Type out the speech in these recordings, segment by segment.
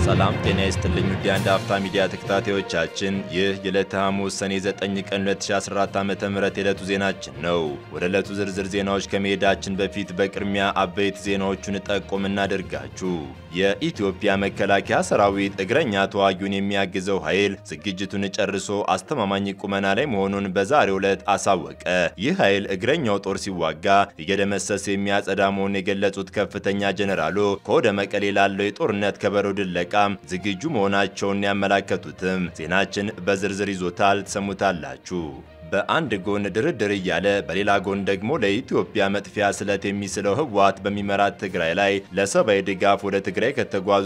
ሰላም ጤና ይስጥልኝ ውድ የአንድ አፍታ ሚዲያ ተከታታዮቻችን፣ ይህ የዕለተ ሐሙስ ሰኔ 9 ቀን 2014 ዓ.ም የዕለቱ ዜናችን ነው። ወደ ዕለቱ ዝርዝር ዜናዎች ከመሄዳችን በፊት በቅድሚያ አበይት ዜናዎቹን ጠቆም እናደርጋችሁ። የኢትዮጵያ መከላከያ ሰራዊት እግረኛ ተዋጊውን የሚያግዘው ኃይል ዝግጅቱን ጨርሶ አስተማማኝ ቁመና ላይ መሆኑን በዛሬው ዕለት አሳወቀ። ይህ ኃይል እግረኛው ጦር ሲዋጋ እየደመሰሰ የሚያጸዳ መሆኑን የገለጹት ከፍተኛ ጀኔራሉ ከወደ መቀሌ ላለው የጦርነት ከበሮ ድለቃ ዝግጁ መሆናቸውን ያመላከቱትም ዜናችን በዝርዝር ይዞታል፣ ትሰሙታላችሁ። በአንድ ጎን ድርድር እያለ በሌላ ጎን ደግሞ ለኢትዮጵያ መጥፊያ ስለት የሚስለው ህወሓት በሚመራት ትግራይ ላይ ለሰብአዊ ድጋፍ ወደ ትግራይ ከተጓዙ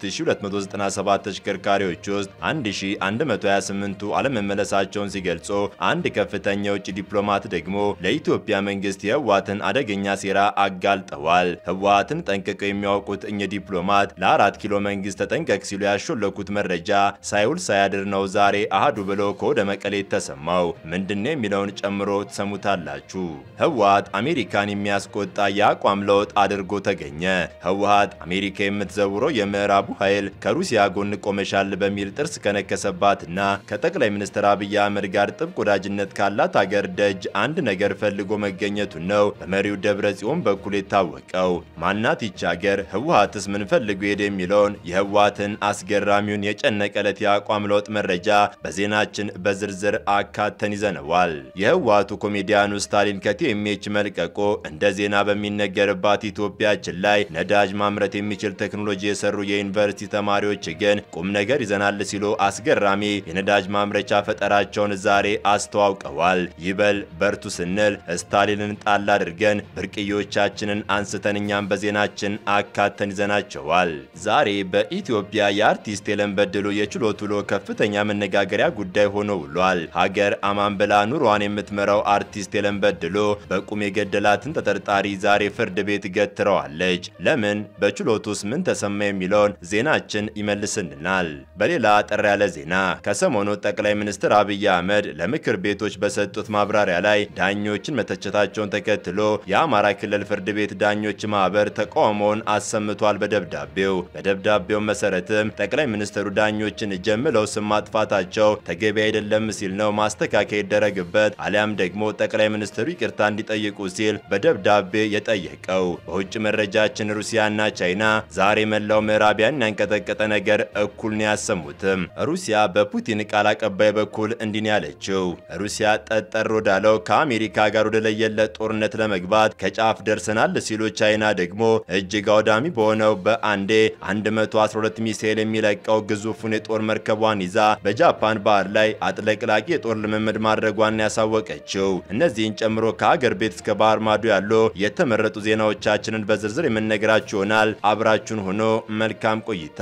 3297 ተሽከርካሪዎች ውስጥ 1128ቱ አለመመለሳቸውን ሲገልጾ አንድ ከፍተኛ የውጭ ዲፕሎማት ደግሞ ለኢትዮጵያ መንግስት የህወሓትን አደገኛ ሴራ አጋልጠዋል። ህወሓትን ጠንቅቀው የሚያውቁት እኚህ ዲፕሎማት ለአራት ኪሎ መንግስት ተጠንቀቅ ሲሉ ያሾለኩት መረጃ ሳይውል ሳያድር ነው ዛሬ አሃዱ ብለው ከወደ መቀሌ ተሰማው። ምንድነው የሚለውን ጨምሮ ትሰሙታላችሁ። ህወሓት አሜሪካን የሚያስቆጣ የአቋም ለውጥ አድርጎ ተገኘ። ህወሓት አሜሪካ የምትዘውረው የምዕራቡ ኃይል ከሩሲያ ጎን ቆመሻል በሚል ጥርስ ከነከሰባትና ከጠቅላይ ሚኒስትር አብይ አህመድ ጋር ጥብቅ ወዳጅነት ካላት ሀገር ደጅ አንድ ነገር ፈልጎ መገኘቱን ነው በመሪው ደብረ ጽዮን በኩል የታወቀው። ማናት ይች ሀገር? ህወሓትስ ምን ፈልጎ ሄደ? የሚለውን የህወሓትን አስገራሚውን የጨነቀ ዕለት የአቋም ለውጥ መረጃ በዜናችን በዝርዝር አካተን ይዘናል ተነዋል። የህወሓቱ ኮሜዲያኑ ስታሊን ከቲኤምኤች መልቀቆ እንደ ዜና በሚነገርባት ኢትዮጵያችን ላይ ነዳጅ ማምረት የሚችል ቴክኖሎጂ የሰሩ የዩኒቨርሲቲ ተማሪዎች ግን ቁም ነገር ይዘናል ሲሉ አስገራሚ የነዳጅ ማምረቻ ፈጠራቸውን ዛሬ አስተዋውቀዋል። ይበል በርቱ ስንል ስታሊንን ጣል አድርገን ብርቅዮቻችንን አንስተን እኛም በዜናችን አካተን ይዘናቸዋል። ዛሬ በኢትዮጵያ የአርቲስት ሄለን በድሉ የችሎት ውሎ ከፍተኛ መነጋገሪያ ጉዳይ ሆኖ ውሏል። ሀገር አማን ብላ ኑሯን የምትመራው አርቲስት ሄለን በድሉ በቁም የገደላትን ተጠርጣሪ ዛሬ ፍርድ ቤት ገትረዋለች። ለምን? በችሎቱስ ምን ተሰማ? የሚለውን ዜናችን ይመልስልናል። በሌላ አጠር ያለ ዜና ከሰሞኑ ጠቅላይ ሚኒስትር አብይ አህመድ ለምክር ቤቶች በሰጡት ማብራሪያ ላይ ዳኞችን መተቸታቸውን ተከትሎ የአማራ ክልል ፍርድ ቤት ዳኞች ማህበር ተቃውሞውን አሰምቷል። በደብዳቤው በደብዳቤው መሰረትም ጠቅላይ ሚኒስትሩ ዳኞችን ጀምለው ስም ማጥፋታቸው ተገቢ አይደለም ሲል ነው ማስተካከያ ይደረግበት አሊያም ደግሞ ጠቅላይ ሚኒስትሩ ይቅርታ እንዲጠይቁ ሲል በደብዳቤ የጠየቀው። በውጭ መረጃችን ሩሲያና ቻይና ዛሬ መላው ምዕራቢያን ያንቀጠቀጠ ነገር እኩል ነው ያሰሙትም። ሩሲያ በፑቲን ቃል አቀባይ በኩል እንዲህ ነው ያለችው። ሩሲያ ጠጠር ወዳለው ከአሜሪካ ጋር ወደ ለየለት ጦርነት ለመግባት ከጫፍ ደርሰናል ሲሉ፣ ቻይና ደግሞ እጅግ አውዳሚ በሆነው በአንዴ 112 ሚሳኤል የሚለቀው ግዙፉን የጦር መርከቧን ይዛ በጃፓን ባህር ላይ አጥለቅላቂ የጦር ልምምድ ማድረጓን ያሳወቀችው። እነዚህን ጨምሮ ከሀገር ቤት እስከ ባህር ማዶ ያሉ የተመረጡ ዜናዎቻችንን በዝርዝር የምንነግራችሁ ይሆናል። አብራችሁን ሆኖ መልካም ቆይታ።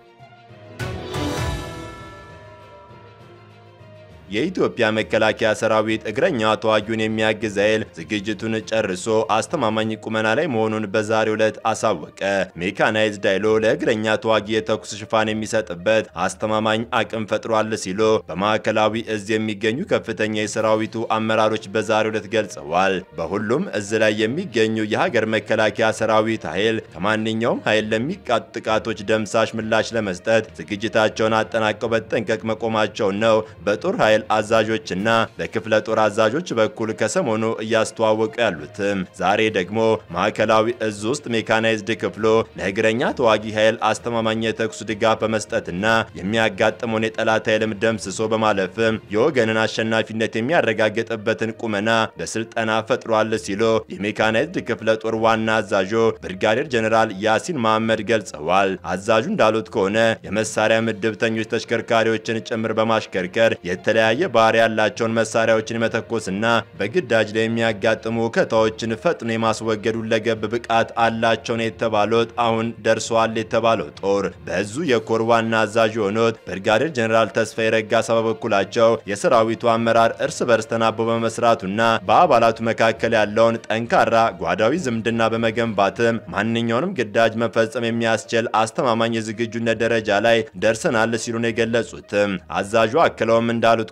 የኢትዮጵያ መከላከያ ሰራዊት እግረኛ ተዋጊውን የሚያግዝ ኃይል ዝግጅቱን ጨርሶ አስተማማኝ ቁመና ላይ መሆኑን በዛሬው ዕለት አሳወቀ። ሜካናይዝድ ኃይሉ ለእግረኛ ተዋጊ የተኩስ ሽፋን የሚሰጥበት አስተማማኝ አቅም ፈጥሯል ሲሉ በማዕከላዊ እዝ የሚገኙ ከፍተኛ የሰራዊቱ አመራሮች በዛሬው ዕለት ገልጸዋል። በሁሉም እዝ ላይ የሚገኙ የሀገር መከላከያ ሰራዊት ኃይል ከማንኛውም ኃይል ለሚቃጡ ጥቃቶች ደምሳሽ ምላሽ ለመስጠት ዝግጅታቸውን አጠናቀው በተጠንቀቅ መቆማቸውን ነው በጦር ኃይል አዛዦችና በክፍለ ጦር አዛዦች በኩል ከሰሞኑ እያስተዋወቁ ያሉትም። ዛሬ ደግሞ ማዕከላዊ እዝ ውስጥ ሜካናይዝድ ክፍሎ ለእግረኛ ተዋጊ ኃይል አስተማማኝ የተኩስ ድጋፍ በመስጠትና የሚያጋጥመውን የጠላት ኃይልም ደምስሶ በማለፍም የወገንን አሸናፊነት የሚያረጋግጥበትን ቁመና በስልጠና ፈጥሯል ሲሉ የሜካናይዝድ ክፍለ ጦር ዋና አዛዦ ብርጋዴር ጀኔራል ያሲን መሐመድ ገልጸዋል። አዛዡ እንዳሉት ከሆነ የመሳሪያ ምድብተኞች ተሽከርካሪዎችን ጭምር በማሽከርከር የተለያየ ባህሪ ያላቸውን መሳሪያዎችን የመተኮስና በግዳጅ ላይ የሚያጋጥሙ ውከታዎችን ፈጥኖ የማስወገድ ሁለገብ ብቃት አላቸው ነው የተባሉት። አሁን ደርሰዋል የተባለው ጦር በዙ የኮር ዋና አዛዥ የሆኑት ብርጋዴር ጀኔራል ተስፋዬ ረጋሳ በበኩላቸው የሰራዊቱ አመራር እርስ በርስ ተናቦ በመስራቱና በአባላቱ መካከል ያለውን ጠንካራ ጓዳዊ ዝምድና በመገንባትም ማንኛውንም ግዳጅ መፈጸም የሚያስችል አስተማማኝ የዝግጁነት ደረጃ ላይ ደርሰናል ሲሉ ነው የገለጹትም። አዛዡ አክለውም እንዳሉት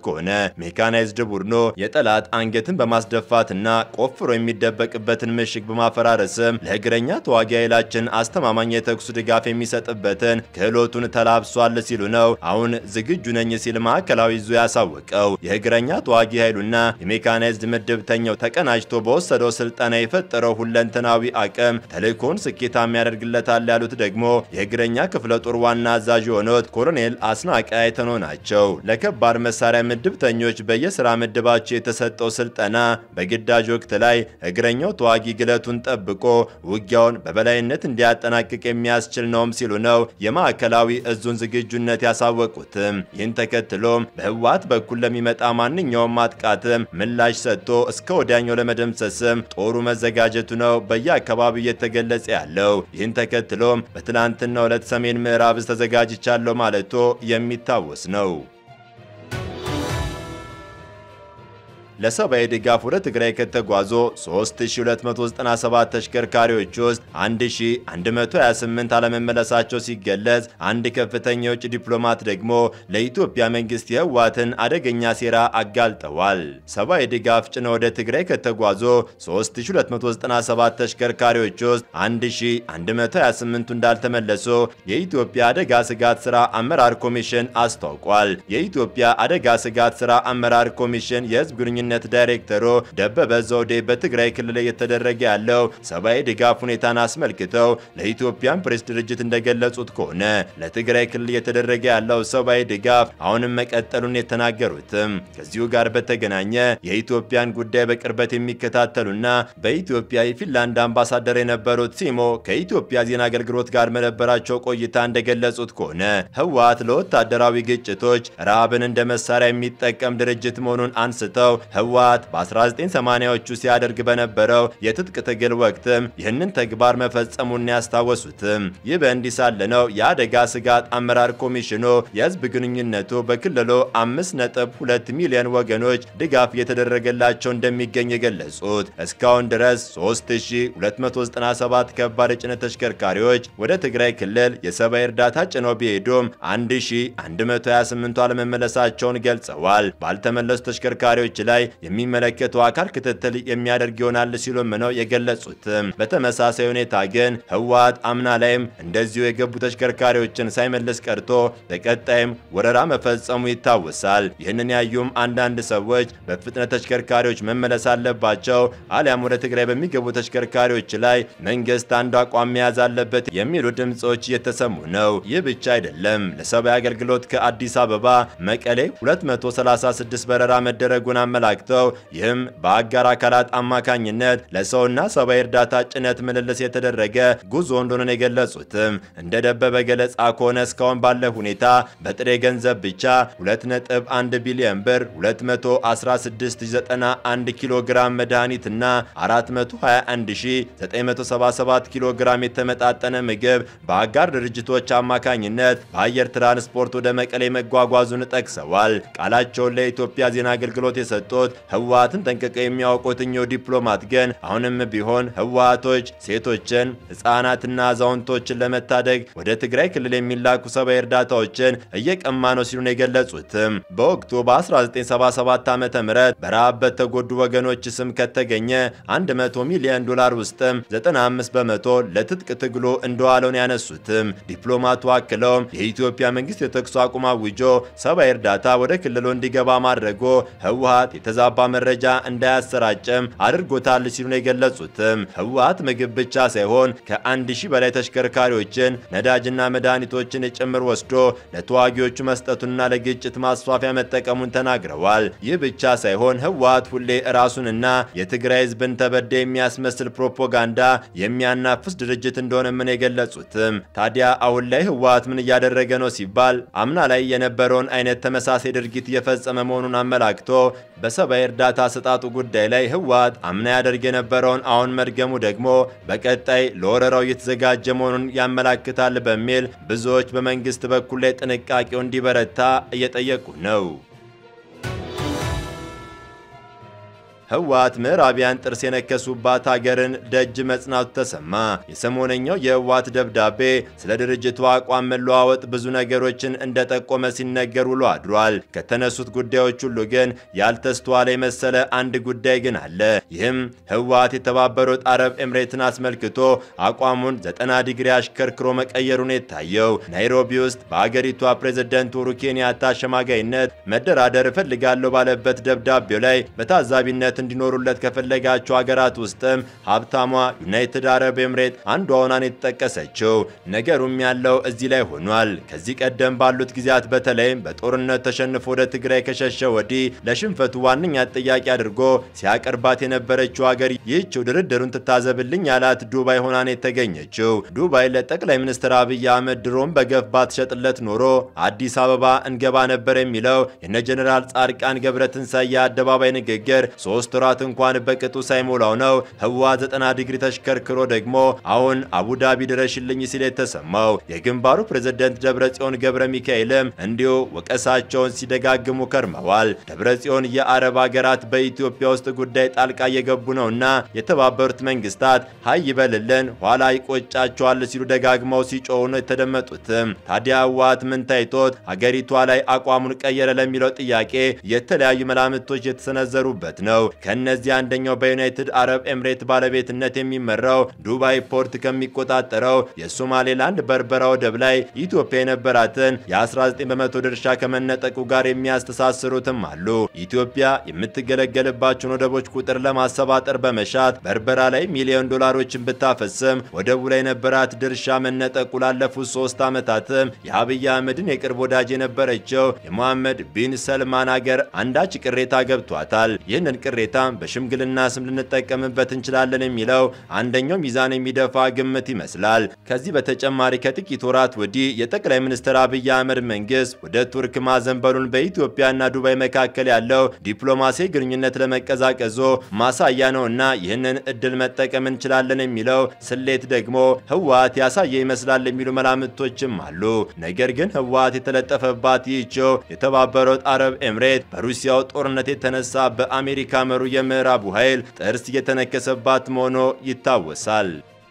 ከሆነ ሜካናይዝድ ቡድኑ የጠላት አንገትን በማስደፋትና ቆፍሮ የሚደበቅበትን ምሽግ በማፈራረስም ለእግረኛ ተዋጊ ኃይላችን አስተማማኝ የተኩስ ድጋፍ የሚሰጥበትን ክህሎቱን ተላብሷል ሲሉ ነው አሁን ዝግጁ ነኝ ሲል ማዕከላዊ ዙ ያሳወቀው። የእግረኛ ተዋጊ ኃይሉና የሜካናይዝድ ምድብተኛው ተቀናጅቶ በወሰደው ስልጠና የፈጠረው ሁለንተናዊ አቅም ተልእኮን ስኬታማ ያደርግለታል ያሉት ደግሞ የእግረኛ ክፍለ ጦር ዋና አዛዥ የሆኑት ኮሎኔል አስናቀ አይተኖ ናቸው። ለከባድ መሳሪያ ምድብተኞች በየስራ ምድባቸው የተሰጠው ስልጠና በግዳጅ ወቅት ላይ እግረኛው ተዋጊ ግለቱን ጠብቆ ውጊያውን በበላይነት እንዲያጠናቅቅ የሚያስችል ነውም ሲሉ ነው የማዕከላዊ እዙን ዝግጁነት ያሳወቁትም። ይህን ተከትሎም በህወሓት በኩል ለሚመጣ ማንኛውም ማጥቃትም ምላሽ ሰጥቶ እስከ ወዲያኛው ለመደምሰስም ጦሩ መዘጋጀቱ ነው በየአካባቢው እየተገለጸ ያለው። ይህን ተከትሎም በትናንትናው ዕለት ሰሜን ምዕራብ እዝ ተዘጋጅቻለሁ ማለቶ የሚታወስ ነው። ለሰብአዊ ድጋፍ ወደ ትግራይ ከተጓዙ 3297 ተሽከርካሪዎች ውስጥ 1128 አለመመለሳቸው ሲገለጽ፣ አንድ ከፍተኛ የውጭ ዲፕሎማት ደግሞ ለኢትዮጵያ መንግስት የህወሓትን አደገኛ ሴራ አጋልጠዋል። ሰብአዊ ድጋፍ ጭነው ወደ ትግራይ ከተጓዙ 3297 ተሽከርካሪዎች ውስጥ 1128ቱ እንዳልተመለሱ የኢትዮጵያ አደጋ ስጋት ስራ አመራር ኮሚሽን አስታውቋል። የኢትዮጵያ አደጋ ስጋት ስራ አመራር ኮሚሽን የህዝብ ግንኙነት ዳይሬክተሩ ደበበ ዘውዴ በትግራይ ክልል እየተደረገ ያለው ሰብአዊ ድጋፍ ሁኔታን አስመልክተው ለኢትዮጵያን ፕሬስ ድርጅት እንደገለጹት ከሆነ ለትግራይ ክልል እየተደረገ ያለው ሰብአዊ ድጋፍ አሁንም መቀጠሉን የተናገሩትም ከዚሁ ጋር በተገናኘ የኢትዮጵያን ጉዳይ በቅርበት የሚከታተሉና በኢትዮጵያ የፊንላንድ አምባሳደር የነበሩት ሲሞ ከኢትዮጵያ ዜና አገልግሎት ጋር በነበራቸው ቆይታ እንደገለጹት ከሆነ ህወሓት ለወታደራዊ ግጭቶች ረሃብን እንደ መሳሪያ የሚጠቀም ድርጅት መሆኑን አንስተው ህወሓት በ1980ዎቹ ሲያደርግ በነበረው የትጥቅ ትግል ወቅትም ይህንን ተግባር መፈጸሙን ያስታወሱትም። ይህ በእንዲህ ሳለ ነው የአደጋ ስጋት አመራር ኮሚሽኑ የህዝብ ግንኙነቱ በክልሉ 5.2 ሚሊዮን ወገኖች ድጋፍ እየተደረገላቸው እንደሚገኝ የገለጹት። እስካሁን ድረስ 3297 ከባድ የጭነት ተሽከርካሪዎች ወደ ትግራይ ክልል የሰብአዊ እርዳታ ጭነው ቢሄዱም 1128ቱ አለመመለሳቸውን ገልጸዋል። ባልተመለሱ ተሽከርካሪዎች ላይ የሚመለከተው አካል ክትትል የሚያደርግ ይሆናል ሲሉም ነው የገለጹትም። በተመሳሳይ ሁኔታ ግን ህወሓት አምና ላይም እንደዚሁ የገቡ ተሽከርካሪዎችን ሳይመልስ ቀርቶ በቀጣይም ወረራ መፈጸሙ ይታወሳል። ይህንን ያዩም አንዳንድ ሰዎች በፍጥነት ተሽከርካሪዎች መመለስ አለባቸው አሊያም ወደ ትግራይ በሚገቡ ተሽከርካሪዎች ላይ መንግስት አንድ አቋም መያዝ አለበት የሚሉ ድምፆች እየተሰሙ ነው። ይህ ብቻ አይደለም። ለሰብአዊ አገልግሎት ከአዲስ አበባ መቀሌ 236 በረራ መደረጉን አመላክተው ይህም በአጋር አካላት አማካኝነት ለሰውና ሰብአዊ እርዳታ ጭነት ምልልስ የተደረገ ጉዞ እንደሆነ የገለጹትም እንደ ደበበ ገለጻ ከሆነ እስካሁን ባለ ሁኔታ በጥሬ ገንዘብ ብቻ 2.1 ቢሊዮን ብር 216091 ኪሎ ግራም መድኃኒትና 421977 ኪሎ ግራም የተመጣጠነ ምግብ በአጋር ድርጅቶች አማካኝነት በአየር ትራንስፖርት ወደ መቀሌ መጓጓዙን ጠቅሰዋል። ቃላቸውን ለኢትዮጵያ ዜና አገልግሎት የሰጡት ህወሓትን ጠንቅቀው የሚያውቁት እኚሁ ዲፕሎማት ግን አሁንም ቢሆን ህወሓቶች ሴቶችን፣ ህፃናትና አዛውንቶችን ለመታደግ ወደ ትግራይ ክልል የሚላኩ ሰብአዊ እርዳታዎችን እየቀማ ነው ሲሉ ነው የገለጹትም። በወቅቱ በ1977 ዓ ም በረሃብ በተጎዱ ወገኖች ስም ከተገኘ 100 ሚሊዮን ዶላር ውስጥም 95 በመቶ ለትጥቅ ትግሉ እንደዋለውን ያነሱትም ዲፕሎማቱ አክለውም የኢትዮጵያ መንግስት የተኩስ አቁም አውጆ ሰብአዊ እርዳታ ወደ ክልሉ እንዲገባ ማድረጉ ህወሓት የተዛባ መረጃ እንዳያሰራጭም አድርጎታል ሲሉ ነው የገለጹትም። ህወሓት ምግብ ብቻ ሳይሆን ከአንድ ሺህ በላይ ተሽከርካሪዎችን ነዳጅና መድኃኒቶችን ጭምር ወስዶ ለተዋጊዎቹ መስጠቱንና ለግጭት ማስፋፊያ መጠቀሙን ተናግረዋል። ይህ ብቻ ሳይሆን ህወሓት ሁሌ ራሱንና የትግራይ ህዝብን ተበደ የሚያስመስል ፕሮፓጋንዳ የሚያናፍስ ድርጅት እንደሆነ ምን የገለጹትም። ታዲያ አሁን ላይ ህወሓት ምን እያደረገ ነው ሲባል አምና ላይ የነበረውን አይነት ተመሳሳይ ድርጊት እየፈጸመ መሆኑን አመላክቶ በሰብአዊ እርዳታ አሰጣጡ ጉዳይ ላይ ህወሓት አምና ያደርግ የነበረውን አሁን መድገሙ ደግሞ በቀጣይ ለወረራው እየተዘጋጀ መሆኑን ያመላክታል በሚል ብዙዎች በመንግስት በኩል ላይ ጥንቃቄው እንዲበረታ እየጠየቁ ነው። ህወሓት ምዕራቢያን ጥርስ የነከሱባት ሀገርን ደጅ መጽናቱ ተሰማ። የሰሞነኛው የህወሓት ደብዳቤ ስለ ድርጅቱ አቋም መለዋወጥ ብዙ ነገሮችን እንደጠቆመ ሲነገር ውሎ አድሯል። ከተነሱት ጉዳዮች ሁሉ ግን ያልተስተዋለ የመሰለ አንድ ጉዳይ ግን አለ። ይህም ህወሓት የተባበሩት አረብ ኤምሬትን አስመልክቶ አቋሙን ዘጠና ዲግሪ አሽከርክሮ መቀየሩን የታየው ናይሮቢ ውስጥ በአገሪቷ ፕሬዝደንት ኡሁሩ ኬንያታ አሸማጋይነት መደራደር እፈልጋለሁ ባለበት ደብዳቤው ላይ በታዛቢነት እንዲኖሩለት ከፈለጋቸው ሀገራት ውስጥም ሀብታሟ ዩናይትድ አረብ ኤምሬት አንዷ ሆናን የተጠቀሰችው። ነገሩም ያለው እዚህ ላይ ሆኗል። ከዚህ ቀደም ባሉት ጊዜያት በተለይም በጦርነት ተሸንፎ ወደ ትግራይ ከሸሸ ወዲህ ለሽንፈቱ ዋነኛ ጥያቄ አድርጎ ሲያቀርባት የነበረችው ሀገር ይህችው ድርድሩን ትታዘብልኝ ያላት ዱባይ ሆናን የተገኘችው። ዱባይ ለጠቅላይ ሚኒስትር አብይ አህመድ ድሮም በገፍ ባትሸጥለት ኖሮ አዲስ አበባ እንገባ ነበር የሚለው የነ ጀኔራል ጻድቃን ገብረትንሳኤ የአደባባይ ንግግር ሶስት ወራት እንኳን በቅጡ ሳይሞላው ነው ህወሓት ዘጠና ዲግሪ ተሽከርክሮ ደግሞ አሁን አቡዳቢ ድረሽልኝ ሲል የተሰማው። የግንባሩ ፕሬዝደንት ደብረጽዮን ገብረ ሚካኤልም እንዲሁ ወቀሳቸውን ሲደጋግሙ ከርመዋል። ደብረጽዮን የአረብ ሀገራት በኢትዮጵያ ውስጥ ጉዳይ ጣልቃ እየገቡ ነውና የተባበሩት መንግስታት ሀይ ይበልልን ኋላ ይቆጫቸዋል ሲሉ ደጋግመው ሲጮሁ ነው የተደመጡትም። ታዲያ ህወሓት ምን ታይቶት ሀገሪቷ ላይ አቋሙን ቀየረ ለሚለው ጥያቄ የተለያዩ መላምቶች የተሰነዘሩበት ነው። ከእነዚህ አንደኛው በዩናይትድ አረብ ኤምሬት ባለቤትነት የሚመራው ዱባይ ፖርት ከሚቆጣጠረው የሶማሌላንድ በርበራ ወደብ ላይ ኢትዮጵያ የነበራትን የ19 በመቶ ድርሻ ከመነጠቁ ጋር የሚያስተሳስሩትም አሉ። ኢትዮጵያ የምትገለገልባቸውን ወደቦች ቁጥር ለማሰባጠር በመሻት በርበራ ላይ ሚሊዮን ዶላሮችን ብታፈስም ወደቡ ላይ የነበራት ድርሻ መነጠቁ ላለፉት ሶስት ዓመታትም የአብይ አህመድን የቅርብ ወዳጅ የነበረችው የሞሐመድ ቢን ሰልማን አገር አንዳች ቅሬታ ገብቷታል። ይህንን ቅሬታ በሽምግልና ስም ልንጠቀምበት እንችላለን የሚለው አንደኛው ሚዛን የሚደፋ ግምት ይመስላል። ከዚህ በተጨማሪ ከጥቂት ወራት ወዲህ የጠቅላይ ሚኒስትር አብይ አህመድ መንግስት ወደ ቱርክ ማዘንበሉን በኢትዮጵያና ዱባይ መካከል ያለው ዲፕሎማሲ ግንኙነት ለመቀዛቀዞ ማሳያ ነውና ይህንን እድል መጠቀም እንችላለን የሚለው ስሌት ደግሞ ህወሓት ያሳየ ይመስላል የሚሉ መላምቶችም አሉ። ነገር ግን ህወሓት የተለጠፈባት ይህችው የተባበሩት አረብ ኤምሬት በሩሲያው ጦርነት የተነሳ በአሜሪካ መሩ የምዕራቡ ኃይል ጥርስ እየተነከሰባት መሆኑ ይታወሳል።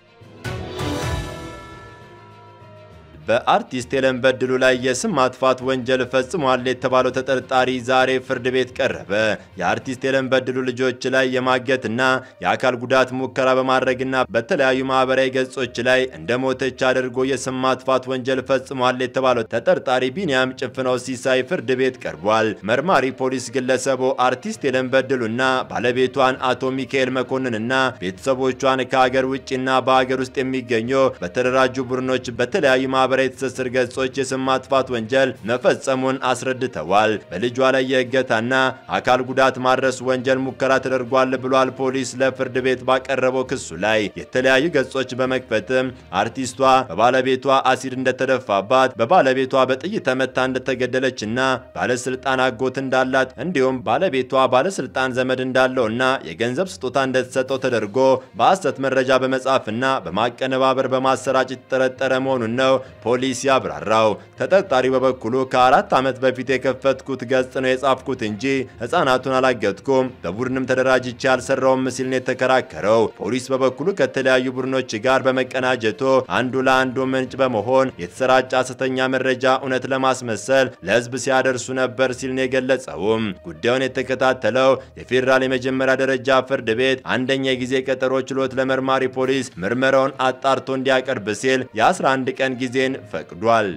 በአርቲስት ሄለን በድሉ ላይ የስም ማጥፋት ወንጀል ፈጽሟል የተባለው ተጠርጣሪ ዛሬ ፍርድ ቤት ቀረበ። የአርቲስት ሄለን በድሉ ልጆች ላይ የማገትና የአካል ጉዳት ሙከራ በማድረግና በተለያዩ ማህበራዊ ገጾች ላይ እንደ ሞተች አድርጎ የስም ማጥፋት ወንጀል ፈጽሟል የተባለው ተጠርጣሪ ቢንያም ጭፍነው ሲሳይ ፍርድ ቤት ቀርቧል። መርማሪ ፖሊስ ግለሰቡ አርቲስት ሄለን በድሉና ባለቤቷን አቶ ሚካኤል መኮንንና ቤተሰቦቿን ከሀገር ውጭና በሀገር ውስጥ የሚገኙ በተደራጁ ቡድኖች በተለያዩ ማህበራዊ ትስስር ገጾች የስም ማጥፋት ወንጀል መፈጸሙን አስረድተዋል። በልጇ ላይ የእገታና አካል ጉዳት ማድረስ ወንጀል ሙከራ ተደርጓል ብሏል ፖሊስ ለፍርድ ቤት ባቀረበው ክሱ ላይ የተለያዩ ገጾች በመክፈትም አርቲስቷ በባለቤቷ አሲድ እንደተደፋባት፣ በባለቤቷ በጥይት ተመታ እንደተገደለችና ባለስልጣን አጎት እንዳላት እንዲሁም ባለቤቷ ባለስልጣን ዘመድ እንዳለውና የገንዘብ ስጦታ እንደተሰጠው ተደርጎ በሐሰት መረጃ በመጻፍና በማቀነባበር በማሰራጨት የተጠረጠረ መሆኑን ነው ፖሊስ ያብራራው። ተጠርጣሪው በበኩሉ ከአራት ዓመት በፊት የከፈትኩት ገጽ ነው የጻፍኩት እንጂ ሕፃናቱን አላገጥኩም፣ በቡድንም ተደራጅቼ አልሰራውም ሲል ነው የተከራከረው። ፖሊስ በበኩሉ ከተለያዩ ቡድኖች ጋር በመቀናጀቱ አንዱ ለአንዱ ምንጭ በመሆን የተሰራጨ ሐሰተኛ መረጃ እውነት ለማስመሰል ለሕዝብ ሲያደርሱ ነበር ሲል ነው የገለጸውም። ጉዳዩን የተከታተለው የፌዴራል የመጀመሪያ ደረጃ ፍርድ ቤት አንደኛ የጊዜ ቀጠሮ ችሎት ለመርማሪ ፖሊስ ምርመራውን አጣርቶ እንዲያቀርብ ሲል የ11 ቀን ጊዜን ፈቅዷል።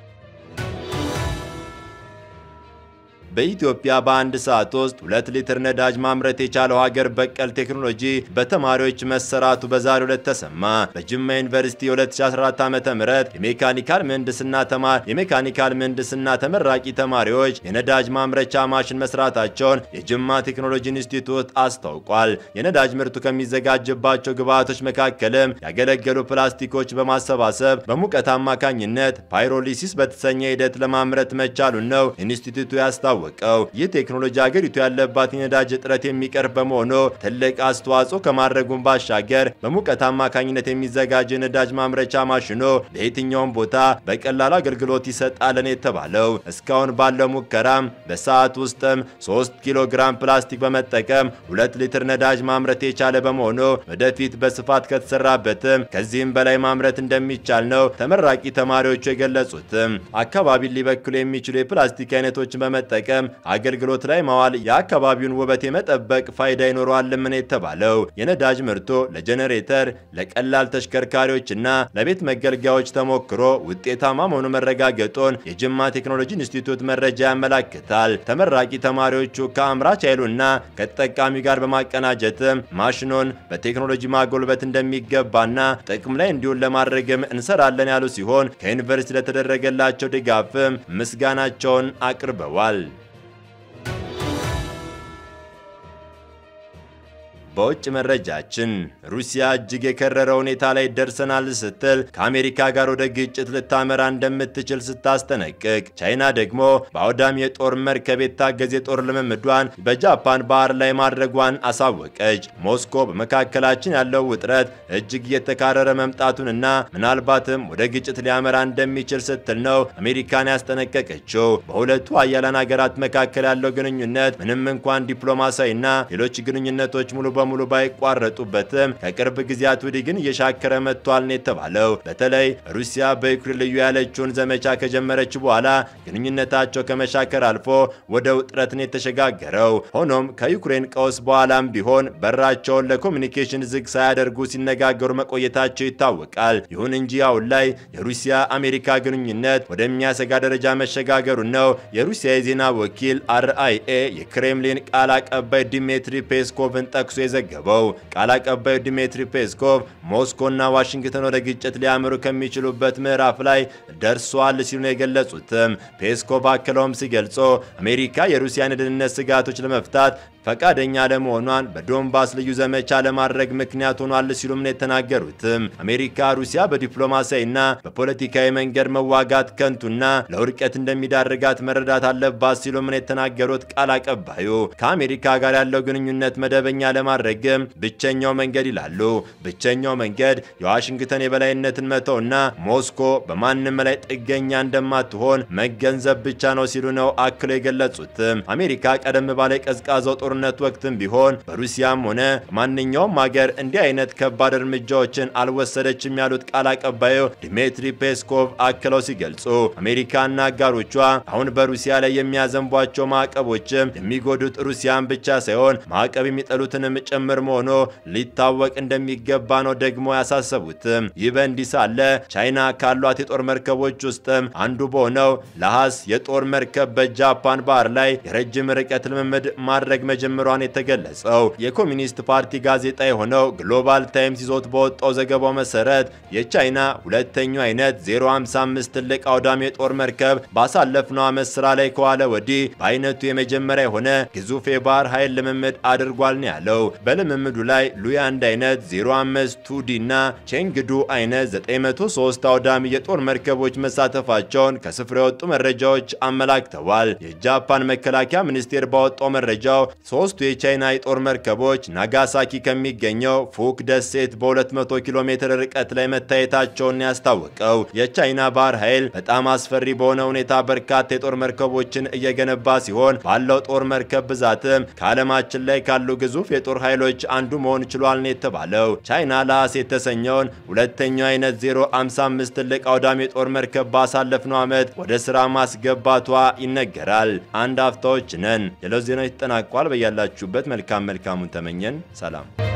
በኢትዮጵያ በአንድ ሰዓት ውስጥ ሁለት ሊትር ነዳጅ ማምረት የቻለው ሀገር በቀል ቴክኖሎጂ በተማሪዎች መሰራቱ በዛሬው ዕለት ተሰማ። በጅማ ዩኒቨርሲቲ የ2014 ዓ.ም የሜካኒካል ምህንድስና ተማር የሜካኒካል ምህንድስና ተመራቂ ተማሪዎች የነዳጅ ማምረቻ ማሽን መስራታቸውን የጅማ ቴክኖሎጂ ኢንስቲትዩት አስታውቋል። የነዳጅ ምርቱ ከሚዘጋጅባቸው ግብዓቶች መካከልም ያገለገሉ ፕላስቲኮች በማሰባሰብ በሙቀት አማካኝነት ፓይሮሊሲስ በተሰኘ ሂደት ለማምረት መቻሉን ነው ኢንስቲትዩቱ ያስታው ያስታወቀው። ይህ ቴክኖሎጂ ሀገሪቱ ያለባት የነዳጅ እጥረት የሚቀርፍ በመሆኑ ትልቅ አስተዋጽኦ ከማድረጉም ባሻገር በሙቀት አማካኝነት የሚዘጋጅ የነዳጅ ማምረቻ ማሽኖ ለየትኛውም ቦታ በቀላሉ አገልግሎት ይሰጣልን የተባለው እስካሁን ባለው ሙከራም በሰዓት ውስጥም 3 ኪሎ ግራም ፕላስቲክ በመጠቀም 2 ሊትር ነዳጅ ማምረት የቻለ በመሆኑ ወደፊት በስፋት ከተሰራበትም ከዚህም በላይ ማምረት እንደሚቻል ነው ተመራቂ ተማሪዎቹ የገለጹትም። አካባቢን ሊበክሉ የሚችሉ የፕላስቲክ አይነቶችን በመጠቀም አገልግሎት ላይ ማዋል የአካባቢውን ውበት የመጠበቅ ፋይዳ ይኖረዋልም ነው የተባለው። የነዳጅ ምርቶ ለጄኔሬተር፣ ለቀላል ተሽከርካሪዎችና ለቤት መገልገያዎች ተሞክሮ ውጤታማ መሆኑ መረጋገጡን የጅማ ቴክኖሎጂ ኢንስቲትዩት መረጃ ያመላክታል። ተመራቂ ተማሪዎቹ ከአምራች ኃይሉና ከተጠቃሚ ጋር በማቀናጀትም ማሽኑን በቴክኖሎጂ ማጎልበት እንደሚገባና ጥቅም ላይ እንዲውል ለማድረግም እንሰራለን ያሉ ሲሆን ከዩኒቨርሲቲ ለተደረገላቸው ድጋፍም ምስጋናቸውን አቅርበዋል። በውጭ መረጃችን ሩሲያ እጅግ የከረረ ሁኔታ ላይ ደርሰናል ስትል ከአሜሪካ ጋር ወደ ግጭት ልታመራ እንደምትችል ስታስጠነቅቅ፣ ቻይና ደግሞ በአውዳሚ የጦር መርከብ የታገዘ የጦር ልምምዷን በጃፓን ባህር ላይ ማድረጓን አሳወቀች። ሞስኮ በመካከላችን ያለው ውጥረት እጅግ እየተካረረ መምጣቱንና ምናልባትም ወደ ግጭት ሊያመራ እንደሚችል ስትል ነው አሜሪካን ያስጠነቀቀችው። በሁለቱ ሀያላን ሀገራት መካከል ያለው ግንኙነት ምንም እንኳን ዲፕሎማሲያዊና ሌሎች ግንኙነቶች ሙሉ በሙሉ ባይቋረጡበትም ከቅርብ ጊዜያት ወዲህ ግን እየሻከረ መጥቷል ነው የተባለው። በተለይ ሩሲያ በዩክሬን ልዩ ያለችውን ዘመቻ ከጀመረች በኋላ ግንኙነታቸው ከመሻከር አልፎ ወደ ውጥረት ነው የተሸጋገረው። ሆኖም ከዩክሬን ቀውስ በኋላም ቢሆን በራቸውን ለኮሚኒኬሽን ዝግ ሳያደርጉ ሲነጋገሩ መቆየታቸው ይታወቃል። ይሁን እንጂ አሁን ላይ የሩሲያ አሜሪካ ግንኙነት ወደሚያሰጋ ደረጃ መሸጋገሩን ነው የሩሲያ የዜና ወኪል አርአይኤ የክሬምሊን ቃል አቀባይ ዲሜትሪ ፔስኮቭን ጠቅሶ የዘገበው ቃል አቀባዩ ዲሜትሪ ፔስኮቭ ሞስኮና ዋሽንግተን ወደ ግጭት ሊያመሩ ከሚችሉበት ምዕራፍ ላይ ደርሷል ሲሉ ነው የገለጹትም። ፔስኮቭ አክለውም ሲገልጾ አሜሪካ የሩሲያን የደህንነት ስጋቶች ለመፍታት ፈቃደኛ ለመሆኗን በዶንባስ ልዩ ዘመቻ ለማድረግ ምክንያት ሆኗል ሲሉም ነው የተናገሩትም። አሜሪካ ሩሲያ በዲፕሎማሲያዊና በፖለቲካዊ መንገድ መዋጋት ከንቱና ለውድቀት እንደሚዳርጋት መረዳት አለባት ሲሉም ነው የተናገሩት ቃል አቀባዩ። ከአሜሪካ ጋር ያለው ግንኙነት መደበኛ ለማድረግም ብቸኛው መንገድ ይላሉ። ብቸኛው መንገድ የዋሽንግተን የበላይነትን መተውና ሞስኮ በማንም ላይ ጥገኛ እንደማትሆን መገንዘብ ብቻ ነው ሲሉ ነው አክሎ የገለጹትም። አሜሪካ ቀደም ባለ ቀዝቃዛው ጦርነት ወቅትም ቢሆን በሩሲያም ሆነ ማንኛውም ሀገር እንዲህ አይነት ከባድ እርምጃዎችን አልወሰደችም ያሉት ቃል አቀባዩ ዲሜትሪ ፔስኮቭ አክለው ሲገልጹ አሜሪካና አጋሮቿ አሁን በሩሲያ ላይ የሚያዘንቧቸው ማዕቀቦችም የሚጎዱት ሩሲያን ብቻ ሳይሆን ማዕቀብ የሚጠሉትንም ጭምር መሆኑ ሊታወቅ እንደሚገባ ነው ደግሞ ያሳሰቡትም። ይህ በእንዲህ ሳለ ቻይና ካሏት የጦር መርከቦች ውስጥም አንዱ በሆነው ለሐስ የጦር መርከብ በጃፓን ባህር ላይ የረጅም ርቀት ልምምድ ማድረግ መጀመሯን የተገለጸው የኮሚኒስት ፓርቲ ጋዜጣ የሆነው ግሎባል ታይምስ ይዞት በወጣው ዘገባው መሰረት የቻይና ሁለተኛው አይነት 055 ትልቅ አውዳሚ የጦር መርከብ ባሳለፍነው ዓመት ስራ ላይ ከዋለ ወዲህ በአይነቱ የመጀመሪያ የሆነ ግዙፍ የባህር ኃይል ልምምድ አድርጓል ነው ያለው። በልምምዱ ላይ ሉያንድ አይነት 05 ቱዲ እና ቼንግዱ አይነት 903 አውዳሚ የጦር መርከቦች መሳተፋቸውን ከስፍራ የወጡ መረጃዎች አመላክተዋል። የጃፓን መከላከያ ሚኒስቴር ባወጣው መረጃው ሶስቱ የቻይና የጦር መርከቦች ናጋሳኪ ከሚገኘው ፉክ ደሴት በ200 ኪሎ ሜትር ርቀት ላይ መታየታቸውን ያስታወቀው የቻይና ባህር ኃይል በጣም አስፈሪ በሆነ ሁኔታ በርካታ የጦር መርከቦችን እየገነባ ሲሆን ባለው ጦር መርከብ ብዛትም ከዓለማችን ላይ ካሉ ግዙፍ የጦር ኃይሎች አንዱ መሆን ችሏል ነው የተባለው። ቻይና ለሐስ የተሰኘውን ሁለተኛው አይነት 055 ትልቅ አውዳሚ የጦር መርከብ ባሳለፍነው ዓመት ወደ ስራ ማስገባቷ ይነገራል። አንድ አፍታዎች ነን። ሌሎች ዜናዎች ተጠናቋል። በያላችሁበት መልካም መልካሙን ተመኘን። ሰላም